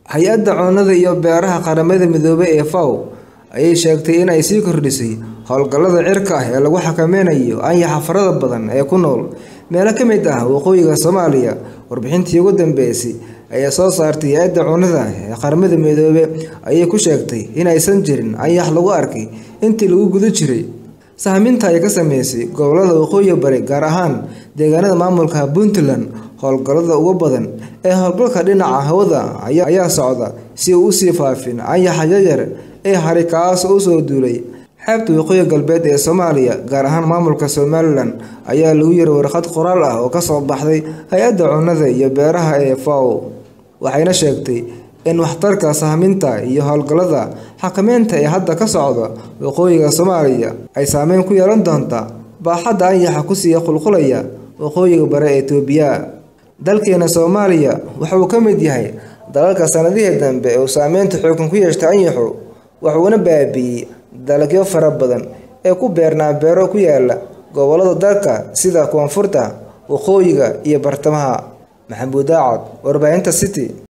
hay-adda cunnada iyo beeraha qaramada midoobay ee faw ayay sheegtay in ay sii kordhisay howlgallada cirka ah ee lagu xakameynayo anyaxa farada badan ee ku nool meelo ka mid ah waqooyiga soomaaliya warbixintii ugu dambeysay ayaa soo saartay hay-adda cunnada ee qaramada midoobe ayay ku sheegtay in aysan jirin anyax lagu arkay intii lagu guda jiray sahminta ay ka sameysay gobolada waqooyi bari gaar ahaan deegaanada maamulka puntland howlgallada ugu badan ee howlgalka dhinaca hawada ayaa socda si uu usii faafin anyaxa yaryar ee hari kaas oo usoo duulay xeebta waqooyi galbeed ee soomaaliya gaar ahaan maamulka somalilan ayaa lagu yiri warqad qoraal ah oo kasoo baxday hay-adda cunnada iyo beeraha ee faw waxayna sheegtay in waxtarka sahminta iyo howlgallada xakameynta ee hadda ka socda waqooyiga soomaaliya ay saameyn ku yeelan doonta baaxadda anyaxa kusii qulqulaya waqooyiga bare ee etoobiya dalkeena soomaaliya wuxuu ka mid yahay dalalka sanadihii dambe uu saameynta xoogan ku yeeshtay anyaxu wuxuuna baabi'iyey dalagyo fara badan ee ku beernaa beero ku yaala gobolada dalka sida koonfurta waqooyiga iyo bartamaha maxamuud daacad warbaahinta city